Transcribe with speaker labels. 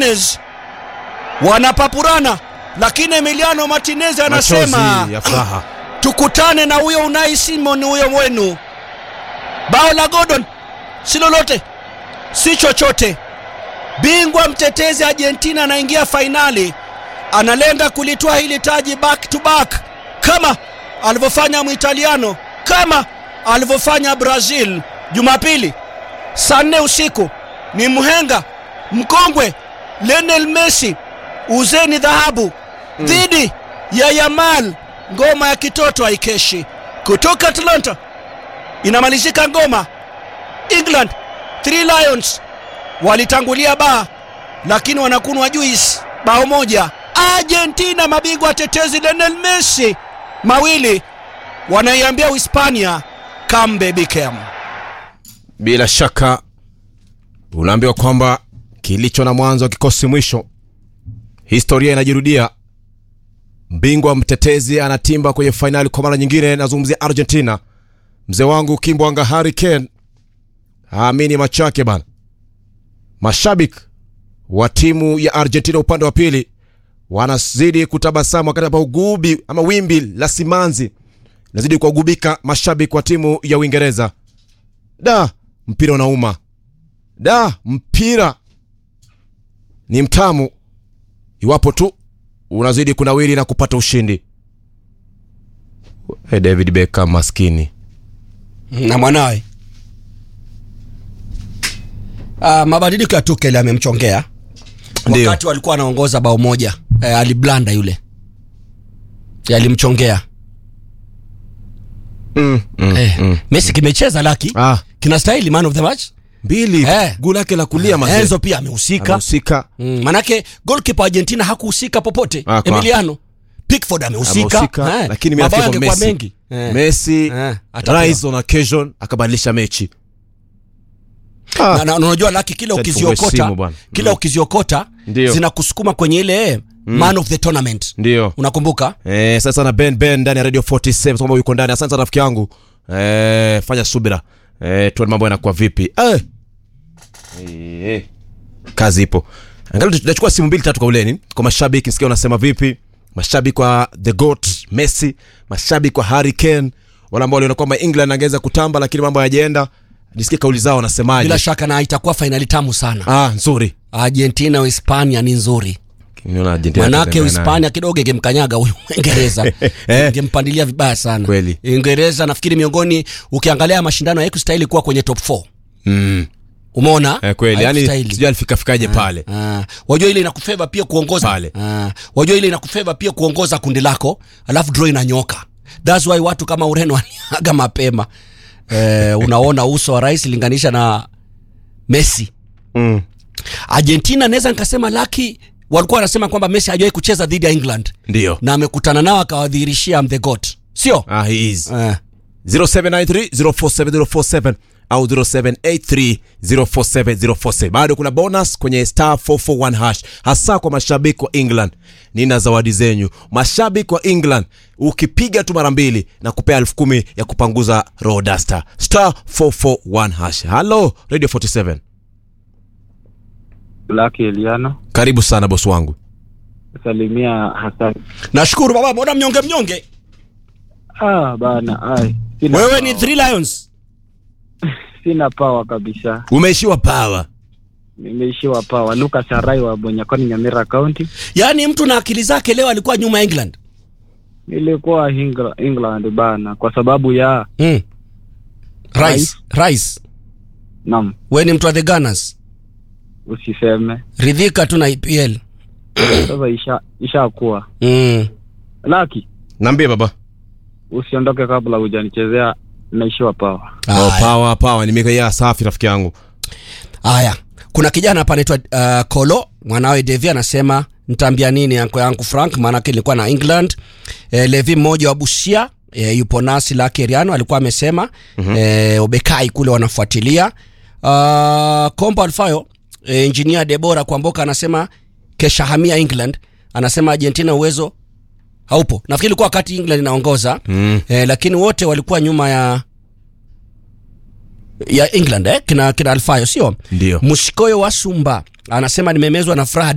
Speaker 1: Martinez wanapapurana, lakini Emiliano Martinez anasema
Speaker 2: Machozi ya furaha.
Speaker 1: tukutane na huyo Unai Simon huyo wenu. Bao la Gordon si lolote, si chochote. Bingwa mtetezi Argentina anaingia fainali, analenda kulitoa hili taji back to back kama alivyofanya Mwitaliano, kama alivyofanya Brazil Jumapili saa nne usiku. Ni mhenga mkongwe Lionel Messi, uzeni dhahabu dhidi ya Yamal. Ngoma ya kitoto haikeshi kutoka Atlanta inamalizika ngoma. England Three Lions walitangulia baa, lakini wanakunwa juice bao moja. Argentina mabingwa tetezi Lionel Messi mawili wanaiambia Uhispania come baby come.
Speaker 2: Bila shaka unaambiwa kwamba kilicho na mwanzo kikosi mwisho. Historia inajirudia. Mbingwa mtetezi anatimba kwenye fainali kwa mara nyingine. Nazungumzia Argentina. Mzee wangu Kimbwanga Harry Kane aamini macho yake bana. Mashabiki wa timu ya Argentina upande wa pili wanazidi kutabasamu wakati hapa ugubi ama wimbi la simanzi nazidi kuwagubika mashabiki wa timu ya Uingereza. Da, mpira unauma. Da, mpira ni mtamu iwapo tu unazidi kunawiri na kupata ushindi. Hey, David Beckham maskini.
Speaker 1: na mwanawe uh, mabadiliko ya Tuchel yamemchongea
Speaker 2: Ndio.
Speaker 1: wakati walikuwa wanaongoza bao moja eh, aliblanda yule yalimchongea
Speaker 2: Mm, mm,
Speaker 1: eh,
Speaker 2: mm.
Speaker 1: Messi kimecheza laki
Speaker 2: Ah,
Speaker 1: kinastahili man of the match
Speaker 2: mbili
Speaker 1: Eh.
Speaker 2: guu lake la kulia mazee.
Speaker 1: Enzo pia amehusika
Speaker 2: Amehusika.
Speaker 1: mm, manake goalkeeper Argentina hakuhusika popote
Speaker 2: Ah, kwa-
Speaker 1: Emiliano Pickford amehusika
Speaker 2: Amehusika,
Speaker 1: eh,
Speaker 2: lakini mimi
Speaker 1: mabao
Speaker 2: nafikiri kwa
Speaker 1: yangekuwa
Speaker 2: Messi.
Speaker 1: mengi eh.
Speaker 2: Messi
Speaker 1: Eh, atapewa.
Speaker 2: rise on occasion akabadilisha mechi.
Speaker 1: na, na, na unajua laki kila
Speaker 2: Acha
Speaker 1: ukiziokota
Speaker 2: tufungue simu bwana.
Speaker 1: kila ukiziokota
Speaker 2: Ndio.
Speaker 1: zinakusukuma kwenye ile man of the tournament
Speaker 2: Ndio.
Speaker 1: unakumbuka
Speaker 2: Eh, sasa na Ben Ben ndani ya Radio 47 kwamba yuko ndani. Asante sana rafiki yangu. Eh, fanya subira. Eh, tuone mambo yanakuwa vipi. Eh. Eh. Kazi ipo. Angalau tunachukua simu mbili tatu kwa uleni. Kwa mashabiki nisikia unasema vipi? Mashabiki wa The Goat Messi, mashabiki wa Harry Kane, wale ambao waliona kwamba England angeweza kutamba lakini mambo hayajaenda. Nisikie kauli zao wanasemaje.
Speaker 1: bila shaka na itakuwa fainali tamu sana
Speaker 2: Ah, nzuri.
Speaker 1: argentina uhispania ni nzuri
Speaker 2: Niona Argentina
Speaker 1: manake
Speaker 2: Tanzania nayo.
Speaker 1: uhispania kidogo ingemkanyaga huyu uingereza
Speaker 2: Eh.
Speaker 1: ingempandilia vibaya sana
Speaker 2: Kweli.
Speaker 1: uingereza nafikiri miongoni ukiangalia mashindano haikustahili kuwa kwenye top 4
Speaker 2: Mm.
Speaker 1: umeona
Speaker 2: Eh, kweli. Yaani
Speaker 1: Haikustahili.
Speaker 2: sijui alifika fikaje pale.
Speaker 1: Ah, wajua ile inakufeva pia kuongoza
Speaker 2: Pale.
Speaker 1: Ah, wajua ile inakufeva pia kuongoza kundi lako alafu draw inanyoka thats why watu kama ureno waliaga mapema eh, unaona uso wa rais linganisha na messi
Speaker 2: Mm.
Speaker 1: argentina naweza nikasema laki walikuwa wanasema kwamba messi hajawahi kucheza dhidi ya england
Speaker 2: Ndio.
Speaker 1: na amekutana nao akawadhihirishia am the god sio
Speaker 2: Ah, he is.
Speaker 1: eh.
Speaker 2: 0793047047 au 0783047047 bado kuna bonus kwenye star 441 hash hasa kwa mashabiki wa england nina zawadi zenyu mashabiki wa england ukipiga tu mara mbili na kupea elfu kumi ya kupanguza rodaster star 441 hash halo radio 47
Speaker 3: Laki Eliano
Speaker 2: karibu sana bosi wangu
Speaker 3: salimia Hassan.
Speaker 1: nashukuru baba mbona mnyonge mnyonge
Speaker 3: Ah bana, ai sina
Speaker 1: wewe
Speaker 3: power.
Speaker 1: ni three lions
Speaker 3: sina power kabisa,
Speaker 2: umeishiwa pawa
Speaker 3: nimeishiwa power. Lucas Arai wa Bonyakoni, Nyamira County.
Speaker 1: yaani mtu na akili zake leo alikuwa nyuma ya england
Speaker 3: Nilikuwa Engla- England bana, kwa sababu ya
Speaker 1: mm. rice rice
Speaker 3: nam,
Speaker 1: we ni mtu wa the gunners
Speaker 3: usiseme
Speaker 1: ridhika tu na epl
Speaker 3: sasa, isha ishakuwa
Speaker 1: mm.
Speaker 3: Laki,
Speaker 2: naambie baba
Speaker 3: usiondoke kabla hujanichezea, naishiwa power.
Speaker 2: oh,
Speaker 1: Haya.
Speaker 2: pawa pawa nimekaya safi rafiki yangu
Speaker 1: haya kuna kijana hapa anaitwa uh, kolo mwanawe devi anasema ntaambia nini anko yangu frank maanake nilikuwa na england e, levi mmoja wa busia e, yupo nasi lake riano alikuwa amesema mm-hmm. e, obekai kule wanafuatilia uh, kombo alfayo e, engineer debora kwamboka anasema keshahamia england anasema argentina uwezo haupo nafikiri ilikuwa wakati england inaongoza
Speaker 2: mm.
Speaker 1: e, lakini wote walikuwa nyuma ya ya england eh? kina, kina alfayo sio
Speaker 2: ndio
Speaker 1: mshikoyo wa sumba anasema nimemezwa na furaha